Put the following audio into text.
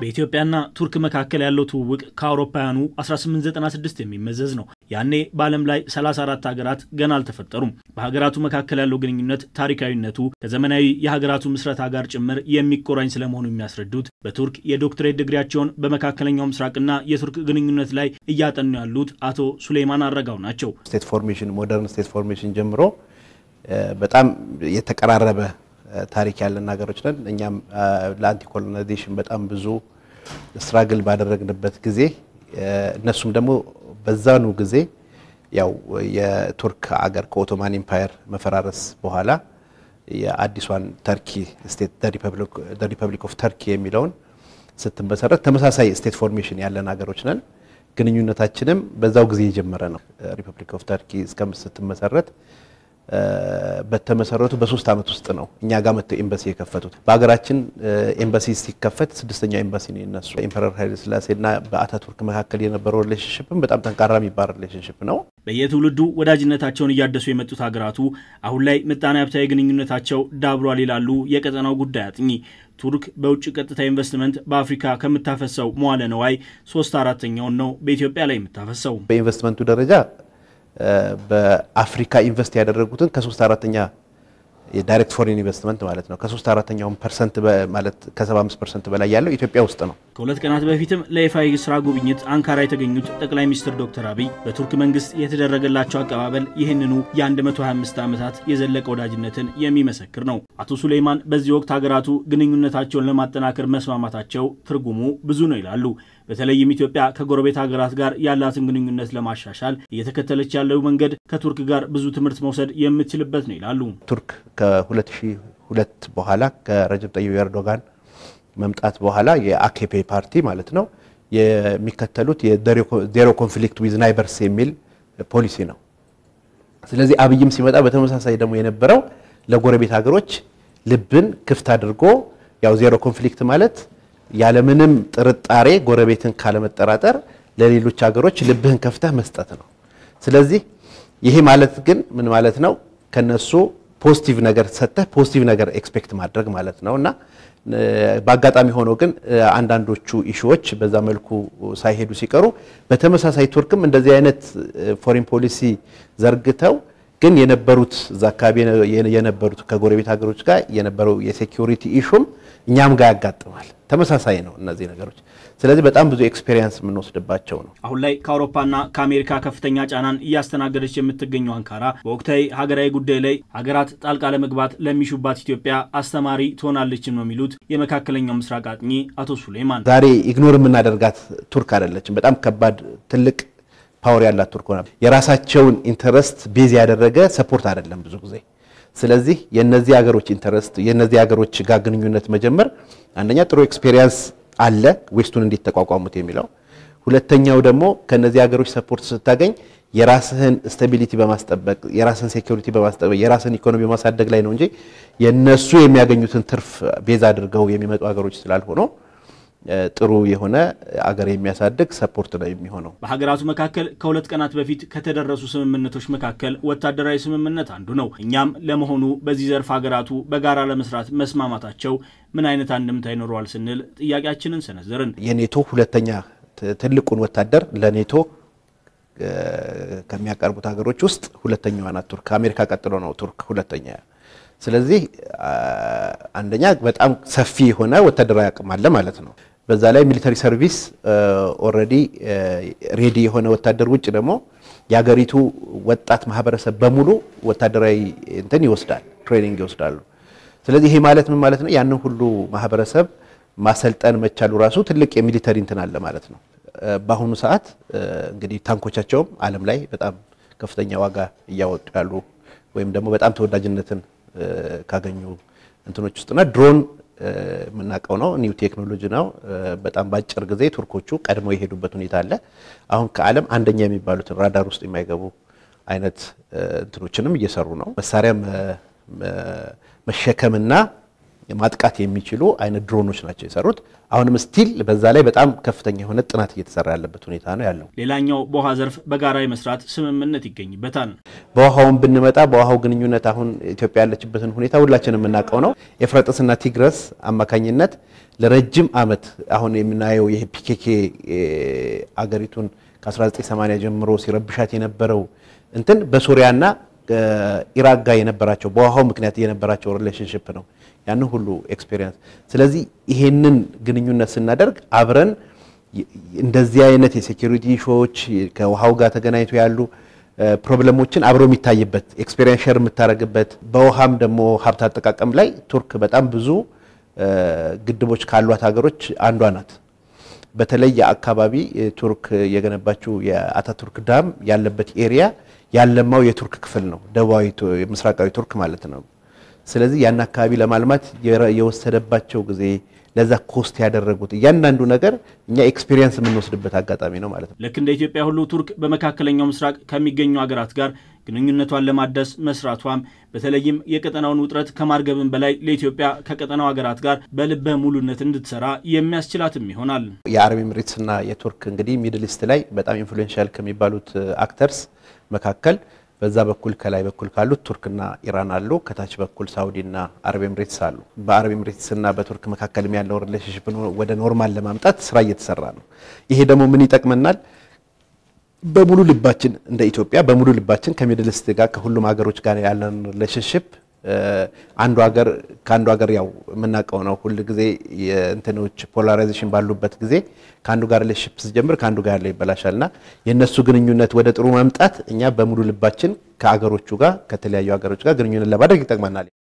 በኢትዮጵያና ቱርክ መካከል ያለው ትውውቅ ከአውሮፓውያኑ 1896 የሚመዘዝ ነው። ያኔ በዓለም ላይ 34 ሀገራት ገና አልተፈጠሩም። በሀገራቱ መካከል ያለው ግንኙነት ታሪካዊነቱ ከዘመናዊ የሀገራቱ ምስረታ ጋር ጭምር የሚቆራኝ ስለመሆኑ የሚያስረዱት በቱርክ የዶክትሬት ድግሪያቸውን በመካከለኛው ምስራቅና የቱርክ ግንኙነት ላይ እያጠኑ ያሉት አቶ ሱሌይማን አረጋው ናቸው። ስቴት ፎርሜሽን ሞደርን ስቴት ፎርሜሽን ጀምሮ በጣም የተቀራረበ ታሪክ ያለን ሀገሮች ነን። እኛም ለአንቲ ኮሎናይዜሽን በጣም ብዙ ስትራግል ባደረግንበት ጊዜ እነሱም ደግሞ በዛኑ ጊዜ ያው የቱርክ አገር ከኦቶማን ኢምፓየር መፈራረስ በኋላ የአዲሷን ተርኪ ስቴት ሪፐብሊክ ኦፍ ተርኪ የሚለውን ስትመሰረት ተመሳሳይ ስቴት ፎርሜሽን ያለን ሀገሮች ነን። ግንኙነታችንም በዛው ጊዜ የጀመረ ነው። ሪፐብሊክ ኦፍ ተርኪ እስከ ስትመሰረት በተመሰረቱ በሶስት ዓመት ውስጥ ነው እኛ ጋር መጥተው ኤምባሲ የከፈቱት። በሀገራችን ኤምባሲ ሲከፈት ስድስተኛው ኤምባሲ ነው የነሱ። ኢምፐረር ኃይለ ሥላሴና በአታቱርክ መካከል የነበረው ሪሌሽንሽፕም በጣም ጠንካራ የሚባል ሪሌሽንሽፕ ነው። በየትውልዱ ወዳጅነታቸውን እያደሱ የመጡት ሀገራቱ አሁን ላይ ምጣኔ ሀብታዊ ግንኙነታቸው ዳብሯል ይላሉ የቀጠናው ጉዳይ አጥኚ። ቱርክ በውጭ ቀጥታ ኢንቨስትመንት በአፍሪካ ከምታፈሰው መዋለ ነዋይ ሶስት አራተኛውን ነው በኢትዮጵያ ላይ የምታፈሰው። በኢንቨስትመንቱ ደረጃ በአፍሪካ ኢንቨስት ያደረጉትን ከሶስት አራተኛ የዳይሬክት ፎሬን ኢንቨስትመንት ማለት ነው ከሶስት አራተኛውን ፐርሰንት ማለት ከ75 ፐርሰንት በላይ ያለው ኢትዮጵያ ውስጥ ነው። ከሁለት ቀናት በፊትም ለይፋ የስራ ጉብኝት አንካራ የተገኙት ጠቅላይ ሚኒስትር ዶክተር አብይ በቱርክ መንግስት የተደረገላቸው አቀባበል ይህንኑ የ125 ዓመታት የዘለቀ ወዳጅነትን የሚመሰክር ነው። አቶ ሱሌይማን በዚህ ወቅት ሀገራቱ ግንኙነታቸውን ለማጠናከር መስማማታቸው ትርጉሙ ብዙ ነው ይላሉ። በተለይም ኢትዮጵያ ከጎረቤት ሀገራት ጋር ያላትን ግንኙነት ለማሻሻል እየተከተለች ያለው መንገድ ከቱርክ ጋር ብዙ ትምህርት መውሰድ የምትችልበት ነው ይላሉ። ቱርክ ከ2002 በኋላ ከረጀብ ጠይብ ኤርዶጋን መምጣት በኋላ የአኬፔ ፓርቲ ማለት ነው የሚከተሉት የዜሮ ኮንፍሊክት ዊዝ ናይበርስ የሚል ፖሊሲ ነው። ስለዚህ አብይም ሲመጣ በተመሳሳይ ደግሞ የነበረው ለጎረቤት ሀገሮች ልብን ክፍት አድርጎ ያው ዜሮ ኮንፍሊክት ማለት ያለምንም ጥርጣሬ ጎረቤትን ካለመጠራጠር ለሌሎች ሀገሮች ልብህን ከፍተህ መስጠት ነው። ስለዚህ ይሄ ማለት ግን ምን ማለት ነው? ከነሱ ፖዚቲቭ ነገር ሰጥተህ ፖዚቲቭ ነገር ኤክስፔክት ማድረግ ማለት ነው እና በአጋጣሚ ሆኖ ግን አንዳንዶቹ ኢሹዎች በዛ መልኩ ሳይሄዱ ሲቀሩ በተመሳሳይ ቱርክም እንደዚህ አይነት ፎሬን ፖሊሲ ዘርግተው ግን የነበሩት እዛ አካባቢ የነበሩት ከጎረቤት ሀገሮች ጋር የነበረው የሴኪሪቲ ኢሹም እኛም ጋር ያጋጥማል። ተመሳሳይ ነው እነዚህ ነገሮች። ስለዚህ በጣም ብዙ ኤክስፔሪየንስ የምንወስድባቸው ነው። አሁን ላይ ከአውሮፓና ከአሜሪካ ከፍተኛ ጫናን እያስተናገደች የምትገኘው አንካራ በወቅታዊ ሀገራዊ ጉዳይ ላይ ሀገራት ጣልቃ ለመግባት ለሚሹባት ኢትዮጵያ አስተማሪ ትሆናለችም ነው የሚሉት የመካከለኛው ምስራቅ አጥኚ አቶ ሱሌይማን። ዛሬ ኢግኖር የምናደርጋት ቱርክ አይደለችም። በጣም ከባድ ትልቅ ፓወር ያላት ቱርክ ሆና የራሳቸውን ኢንተረስት ቤዝ ያደረገ ሰፖርት አይደለም ብዙ ጊዜ። ስለዚህ የነዚህ ሀገሮች ኢንተረስት የነዚህ ሀገሮች ጋር ግንኙነት መጀመር አንደኛ ጥሩ ኤክስፔሪየንስ አለ ዌስቱን እንዴት ተቋቋሙት የሚለው ሁለተኛው ደግሞ ከነዚህ ሀገሮች ሰፖርት ስታገኝ የራስህን ስታቢሊቲ በማስጠበቅ የራስህን ሴኩሪቲ በማስጠበቅ የራስህን ኢኮኖሚ በማሳደግ ላይ ነው እንጂ የነሱ የሚያገኙትን ትርፍ ቤዝ አድርገው የሚመጡ ሀገሮች ስላልሆነው ጥሩ የሆነ አገር የሚያሳድግ ሰፖርት ነው የሚሆነው። በሀገራቱ መካከል ከሁለት ቀናት በፊት ከተደረሱ ስምምነቶች መካከል ወታደራዊ ስምምነት አንዱ ነው። እኛም ለመሆኑ በዚህ ዘርፍ ሀገራቱ በጋራ ለመስራት መስማማታቸው ምን አይነት አንድምታ ይኖረዋል ስንል ጥያቄያችንን ሰነዘርን። የኔቶ ሁለተኛ ትልቁን ወታደር ለኔቶ ከሚያቀርቡት ሀገሮች ውስጥ ሁለተኛዋ ናት ቱርክ። ከአሜሪካ ቀጥሎ ነው ቱርክ ሁለተኛ። ስለዚህ አንደኛ በጣም ሰፊ የሆነ ወታደራዊ አቅም አለ ማለት ነው። በዛ ላይ ሚሊተሪ ሰርቪስ ኦልሬዲ ሬዲ የሆነ ወታደር ውጭ ደግሞ የሀገሪቱ ወጣት ማህበረሰብ በሙሉ ወታደራዊ እንትን ይወስዳል፣ ትሬኒንግ ይወስዳሉ። ስለዚህ ይሄ ማለት ምን ማለት ነው? ያንን ሁሉ ማህበረሰብ ማሰልጠን መቻሉ ራሱ ትልቅ የሚሊተሪ እንትን አለ ማለት ነው። በአሁኑ ሰዓት እንግዲህ ታንኮቻቸውም ዓለም ላይ በጣም ከፍተኛ ዋጋ እያወጡ ያሉ ወይም ደግሞ በጣም ተወዳጅነትን ካገኙ እንትኖች ውስጥና ድሮን የምናውቀው ነው። ኒው ቴክኖሎጂ ነው። በጣም በአጭር ጊዜ ቱርኮቹ ቀድመው የሄዱበት ሁኔታ አለ። አሁን ከዓለም አንደኛ የሚባሉትን ራዳር ውስጥ የማይገቡ አይነት እንትኖችንም እየሰሩ ነው። መሳሪያ መሸከምና ማጥቃት የሚችሉ አይነት ድሮኖች ናቸው የሰሩት። አሁንም ስቲል በዛ ላይ በጣም ከፍተኛ የሆነ ጥናት እየተሰራ ያለበት ሁኔታ ነው ያለው። ሌላኛው በውሃ ዘርፍ በጋራ የመስራት ስምምነት ይገኝበታል። በውሃውን ብንመጣ በውሃው ግንኙነት አሁን ኢትዮጵያ ያለችበትን ሁኔታ ሁላችንም የምናውቀው ነው። ኤፍራጥስና ቲግረስ አማካኝነት ለረጅም ዓመት አሁን የምናየው ይህ ፒኬኬ አገሪቱን ከ1980 ጀምሮ ሲረብሻት የነበረው እንትን በሶሪያና ኢራቅ ጋር የነበራቸው በውሃው ምክንያት የነበራቸው ሪሌሽንሽፕ ነው ያንን ሁሉ ኤክስፔሪንስ። ስለዚህ ይሄንን ግንኙነት ስናደርግ አብረን እንደዚህ አይነት የሴኪሪቲ ኢሹዎች ከውሃው ጋር ተገናኝቶ ያሉ ፕሮብለሞችን አብሮ የሚታይበት ኤክስፔሪንስ ሼር የምታደርግበት በውሃም ደግሞ ሀብት አጠቃቀም ላይ ቱርክ በጣም ብዙ ግድቦች ካሏት ሀገሮች አንዷ ናት። በተለይ የአካባቢ ቱርክ የገነባችው የአታቱርክ ዳም ያለበት ኤሪያ ያለማው የቱርክ ክፍል ነው፣ ደቡባዊ ምስራቃዊ ቱርክ ማለት ነው። ስለዚህ ያን አካባቢ ለማልማት የወሰደባቸው ጊዜ ለዛ ኮስት ያደረጉት እያንዳንዱ ነገር እኛ ኤክስፔሪየንስ የምንወስድበት አጋጣሚ ነው ማለት ነው። ልክ እንደ ኢትዮጵያ ሁሉ ቱርክ በመካከለኛው ምስራቅ ከሚገኙ ሀገራት ጋር ግንኙነቷን ለማደስ መስራቷም በተለይም የቀጠናውን ውጥረት ከማርገብን በላይ ለኢትዮጵያ ከቀጠናው ሀገራት ጋር በልበ ሙሉነት እንድትሰራ የሚያስችላትም ይሆናል። የአረብ ኤምሬትስና የቱርክ እንግዲህ ሚድል ኢስት ላይ በጣም ኢንፍሉዌንሻል ከሚባሉት አክተርስ መካከል በዛ በኩል ከላይ በኩል ካሉት ቱርክና ኢራን አሉ። ከታች በኩል ሳውዲና አረብ ኤምሬትስ አሉ። በአረብ ኤምሬትስና በቱርክ መካከልም ያለው ሪሌሽንሽፕ ወደ ኖርማል ለማምጣት ስራ እየተሰራ ነው። ይሄ ደግሞ ምን ይጠቅመናል? በሙሉ ልባችን እንደ ኢትዮጵያ በሙሉ ልባችን ከሚድል ኢስት ጋር ከሁሉም ሀገሮች ጋር ያለን ሪሌሽንሽፕ አንዱ ሀገር ከአንዱ ሀገር ያው የምናውቀው ነው። ሁል ጊዜ የእንትኖች ፖላራይዜሽን ባሉበት ጊዜ ከአንዱ ጋር ሪሌሽንሽፕ ሲጀምር ከአንዱ ጋር ያለው ይበላሻል እና የእነሱ ግንኙነት ወደ ጥሩ መምጣት እኛ በሙሉ ልባችን ከአገሮቹ ጋር ከተለያዩ ሀገሮች ጋር ግንኙነት ለማድረግ ይጠቅመናል።